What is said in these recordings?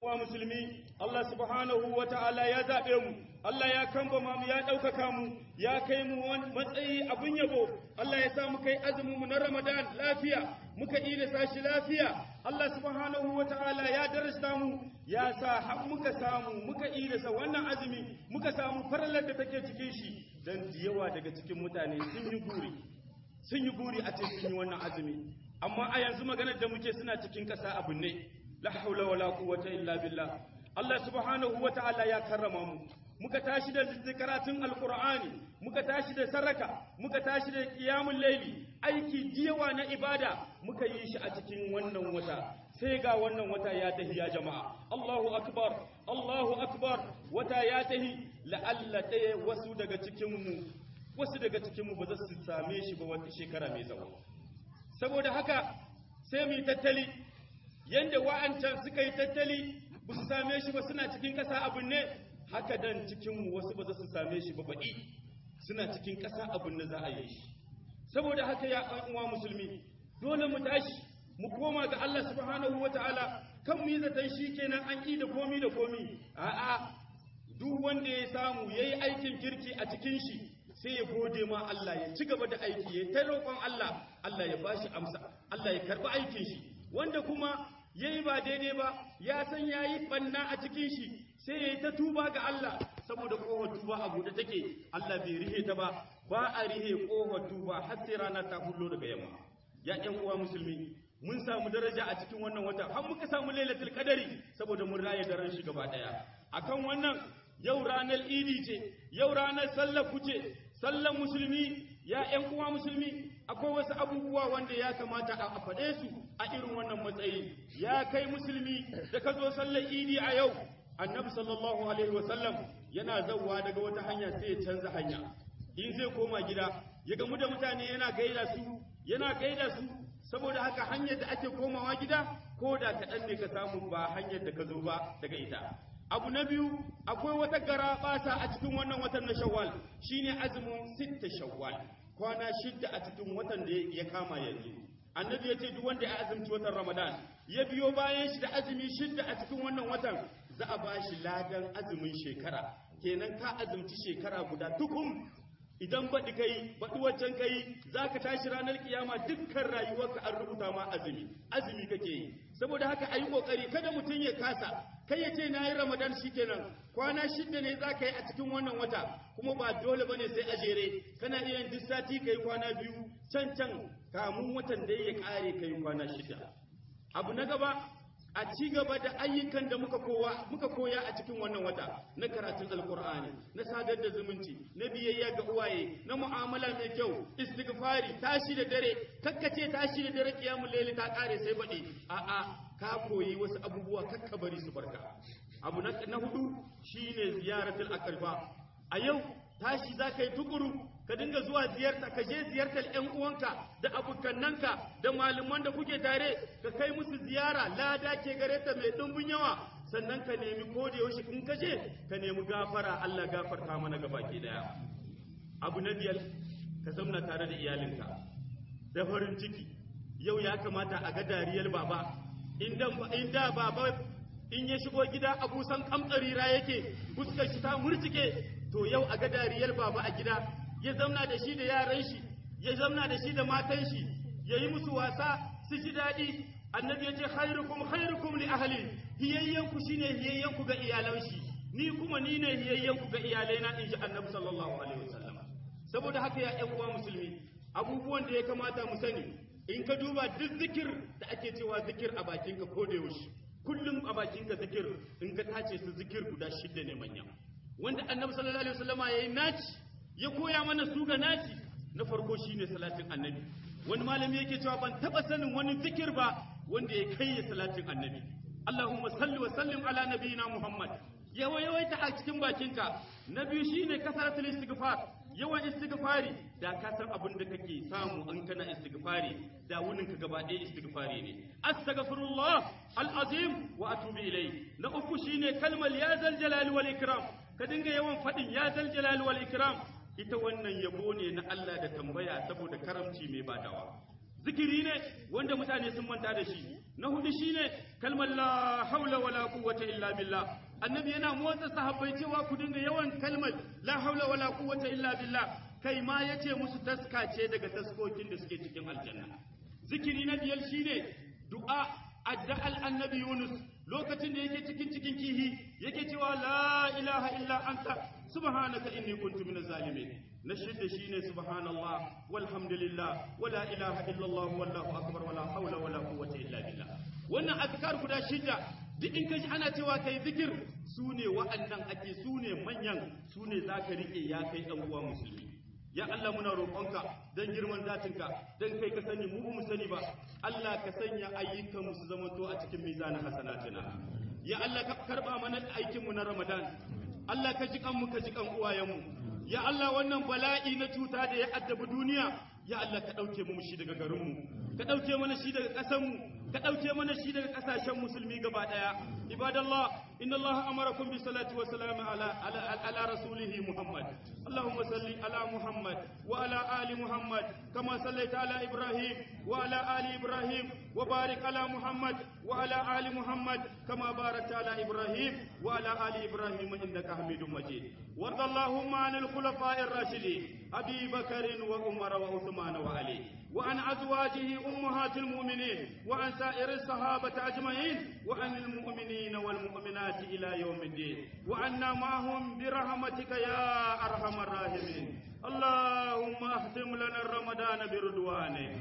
uwa musulmi Allah subhanahu wa ta'ala ya zaɓe mu Allah ya kamba mu ya ɗaukaka mu ya kai mu wani matsayi abin yabo Allah ya sa mu kai azumin mu na Ramadan lafiya muka ida sashi lafiya Allah subhanahu wa ta'ala ya darasta mu ya sa har muka samu muka ida sa wannan azumi muka samu farallar da take cikin shi dan yawa daga cikin mutane sun yi guri sun yi guri a cikin wannan azumi amma a yanzu maganar da muke suna cikin ƙasa abu ne la haula wala quwwata illa billah Allah subhanahu wa ta'ala ya karrama mu muka tashi da karatun alqur'ani muka tashi da saraka muka tashi da qiyamul layli aiki jiyawa na ibada muka yi shi a cikin wannan wata sai ga wannan wata ya tahi ya jama'a Allahu akbar Allahu akbar wata ya tahi la'alla ɗaya wasu daga cikin mu wasu daga cikin mu ba za su same shi ba wata shekara mai zawo saboda haka sai mu yi tattali yanda wa'ancan suka yi tattali ba su same shi ba suna cikin ƙasa abin ne haka dan cikinmu wasu ba za su same shi ba baɗi suna cikin ƙasa abin da za a yi shi saboda haka ya ɗan uwa musulmi dole mu tashi mu koma ga Allah subhanahu ta'ala kan mu yi zaton shi kenan an ƙi da komi da komi a'a duk wanda ya samu yayi aikin kirki a cikin shi sai ya gode ma Allah ya ci gaba da aiki ya ta roƙon Allah Allah ya bashi amsa Allah ya karɓi aikin shi wanda kuma yayi ba daidai ba ya san yayi banna a cikin shi sai yayi ta tuba ga Allah saboda kohon tuba a buɗe take Allah bai rihe ta ba ba a rihe kohon tuba har sai rana ta hullo daga yamma ya ƴan uwa musulmi mun samu daraja a cikin wannan wata har muka samu lailatul qadari saboda mun raye daren shi gaba daya akan wannan yau ranar idi ce yau ranar sallar kuce sallar musulmi ya ƴan uwa musulmi akwai wasu abubuwa wanda ya kamata a faɗe su a irin wannan matsayi ya kai musulmi da ka zo sallar idi a yau annabi sallallahu alaihi wasallam yana zauwa daga wata hanya sai ya canza hanya in zai koma gida ya gamu da mutane yana gaida su yana gaida su saboda haka hanyar da ake komawa gida ko da kaɗan ne ka samu ba hanyar da ka zo ba daga ita abu na biyu akwai wata gara basa a cikin wannan watan na shawwal shine azumin sitta shawwal kwana shidda a cikin watan da ya kama yanzu annabi ya ce duk wanda ya azumci watan ramadan ya biyo bayan shi da azumi shidda a cikin wannan watan za a ba shi ladan azumin shekara kenan ka azumci shekara guda tukum idan baɗi kai baɗi waccan kai za ka tashi ranar kiyama dukkan rayuwarka an rubuta ma azumi azumi kake yi saboda haka a yi ƙoƙari kada mutum ya kasa kai ya ce na yi ramadan shi kenan kwana shida ne za ka yi a cikin wannan wata kuma ba dole ba ne sai a jere kana iya duk sati ka yi kwana biyu can can kamun watan da ya ƙare ka yi kwana shida abu na gaba a ci gaba da ayyukan da muka kowa muka koya a cikin wannan wata na karatun alkur'ani na sadar da zumunci na biyayya ga uwaye na mu'amala mai kyau istighfari tashi da dare kakkace tashi da dare kiyamul layli ta kare sai bade a a ka koyi wasu abubuwa kakka bari su barka abu na, na hudu shine ziyaratul aqrba a yau tashi zaka yi tukuru ka dinga zuwa ziyarta ka je ziyartar ƴan uwanka da abokannanka da malaman da kuke tare ka kai musu ziyara lada ke gare ta mai ɗumbin yawa sannan ka nemi ko da yaushe in ka je ka nemi gafara Allah gafarta mana gabaki daya abu na biyar ka zauna tare da iyalinka da farin ciki yau ya kamata a ga dariyar baba in da baba in ya shigo gida abusan kamtsarira yake fuskar shi ta murtike to yau a ga dariyar baba a gida ya zamna da shi da yaran shi ya zamna da shi da matan shi ya yi musu wasa su ji daɗi annabi ya ce khairukum khairukum li ahli hiyayyanku shine hiyayyanku ga iyalan shi ni kuma ni ne hiyayyanku ga iyalaina in ji annabi sallallahu alaihi wasallam saboda haka ya ƴan uwa musulmi abubuwan da ya kamata mu sani in ka duba duk zikir da ake cewa zikir a bakinka ko da yaushe kullum a bakinka zikir in ka tace su zikir guda shidda ne manya wanda annabi sallallahu alaihi wasallama yayi naci ya koya mana su ga naci na farko shine salatin annabi wani malami yake cewa ban taba sanin wani zikir ba wanda ya kai ya salatin annabi Allahumma salli wa sallim ala nabiyina Muhammad yawa yawaita a cikin bakinka na biyu shine kasaratul istighfar yawan istighfari da ka san abin da kake samu in kana istighfari da wunin ka gaba ɗaya istighfari ne astaghfirullah alazim wa atubu ilai na uku shine kalmar ya zal jalali wal ikram ka dinga yawan fadin ya zal jalali wal ikram ita wannan yabo ne na Allah da tambaya saboda karamci mai badawa zikiri ne wanda mutane sun manta da shi na hudu shine kalmar la haula wala quwwata illa billah annabi yana motsa sahabbai cewa ku dinga yawan kalmar la haula wala quwwata illa billah kai ma yace musu taska ce daga taskokin da suke cikin aljanna zikiri na biyar shine du'a addu'al annabi Yunus lokacin da yake cikin cikin kihi yake cewa la ilaha illa anta subhanaka inni kuntu minaz zalimin na shidda shine subhanallah walhamdulillah wala ilaha illallah wallahu akbar wala hawla wala quwwata illa billah wannan azkar guda shidda duk in kaji ana cewa kai zikir sune wa'annan ake sune manyan sune zaka rike ya kai dan uwa musulmi ya Allah muna roƙonka don girman zatinka don kai ka sani mu mu sani ba Allah ka sanya ayyukan mu su zamanto a cikin mizanin hasanatina ya Allah ka karba mana aikin mu na Ramadan Allah ka ji mu ka ji kan uwayen mu ya Allah wannan bala'i na cuta da ya addabi duniya ya Allah ka dauke mu shi daga garin mu ka dauke mana shi daga ƙasar mu ka ɗauke mana shi daga ƙasashen musulmi gaba ɗaya ibadallah inna Allah amarakum bi salati wa salam ala ala, ala rasulihi Muhammad Allahumma salli ala Muhammad wa ala ali Muhammad kama sallaita ala Ibrahim wa ala ali Ibrahim wa barik ala Muhammad wa ala ali Muhammad kama barakta ala Ibrahim wa ala ali Ibrahim innaka Hamidum Majid warda Allahumma anil khulafa'ir rashidin Abi Bakr wa Umar wa Uthman wa Ali وعن أزواجه أمهات المؤمنين وعن سائر الصحابة أجمعين وعن المؤمنين والمؤمنات إلى يوم الدين وعنا معهم برحمتك يا أرحم الراحمين اللهم اختم لنا الرمضان برضوانك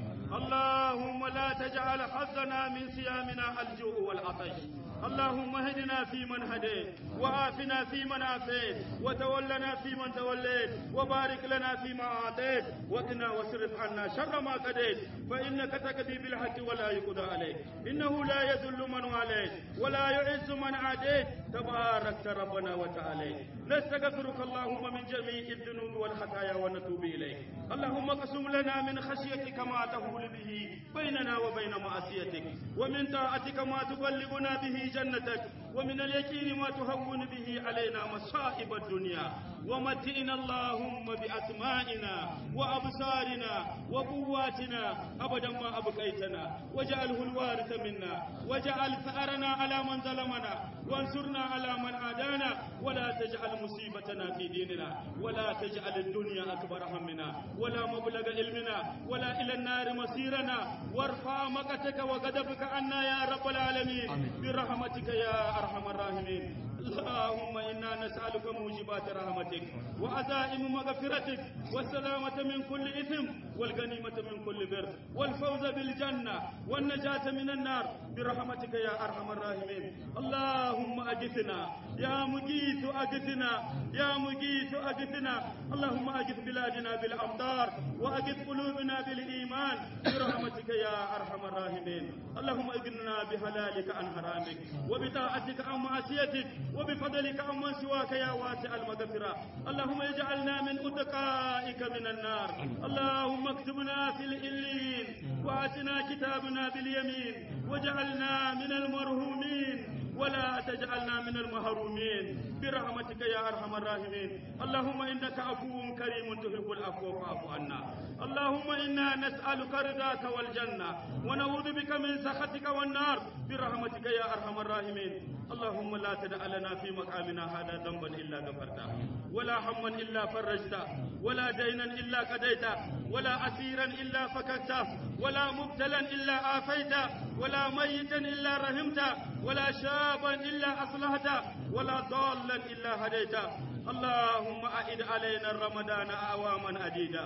اللهم لا تجعل حظنا من صيامنا الجوع والعطش اللهم اهدنا فيمن هديت وعافنا فيمن عافيت وتولنا فيمن توليت وبارك لنا فيما اعطيت وقنا واصرف عنا شر ما قضيت فانك تقضي بالحق ولا يقضى عليك انه لا يذل من واليت ولا يعز من عاديت تباركت ربنا وتعالى نستغفرك اللهم من جميع الذنوب والخطايا ونتوب اليك اللهم اقسم لنا من خشيتك ما تهول به بيننا وبين معصيتك ومن طاعتك ما تبلغنا به جنتك ومن اليقين ما تهون به علينا مصائب الدنيا ومتئنا اللهم بأسمائنا وأبصارنا وقواتنا أبدا ما أبقيتنا واجعله الوارث منا واجعل ثأرنا على من ظلمنا وانصرنا على من عادانا ولا تجعل مصيبتنا في ديننا ولا تجعل الدنيا أكبر همنا ولا مبلغ علمنا ولا إلى النار مصيرنا وارفع مقتك وغضبك عنا يا رب العالمين برحمتك يا أرحم الراحمين اللهم إنا نسألك موجبات رحمتك وعزائم مغفرتك والسلامة من كل إثم والغنيمة من كل بر والفوز بالجنة والنجاة من النار برحمتك يا أرحم الراحمين اللهم أجثنا يا مجيث أجثنا يا مجيث أجثنا اللهم أجث بلادنا بالأمطار وأجث قلوبنا بالإيمان برحمتك يا أرحم الراحمين اللهم اغننا بحلالك عن حرامك وبطاعتك عن معصيتك وبفضلك عن من سواك يا واسع المغفرة اللهم اجعلنا من أتقائك من النار اللهم اكتبنا في الإلين وآتنا كتابنا باليمين واجعلنا من المرهومين ولا تجعلنا من المحرومين برحمتك يا ارحم الراحمين اللهم انك عفو كريم تحب العفو فاعف عنا اللهم انا نسالك رضاك والجنه ونعوذ بك من سخطك والنار برحمتك يا ارحم الراحمين اللهم لا تدع لنا في مقامنا هذا ذنبا الا غفرته ولا هما الا فرجته ولا دينا الا قضيته ولا اسيرا الا فككته ولا مبتلا الا عافيته ولا ميتا الا رحمته ولا شابا إلا أصلحته ولا ضالا إلا هديته اللهم أعد علينا الرمضان أعواما عديدة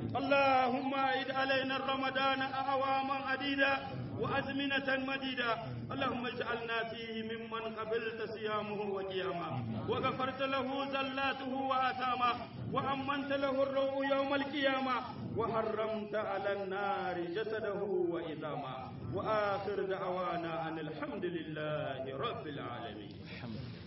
اللهم أعد علينا الرمضان أعواما عديدة وأزمنة مديدة اللهم اجعلنا فيه ممن قبلت صيامه وقيامه وغفرت له زلاته وآثامه وأمنت له الروح يوم القيامة وحرمت على النار جسده وإذامه وآخر دعوانا أن الحمد لله رب العالمين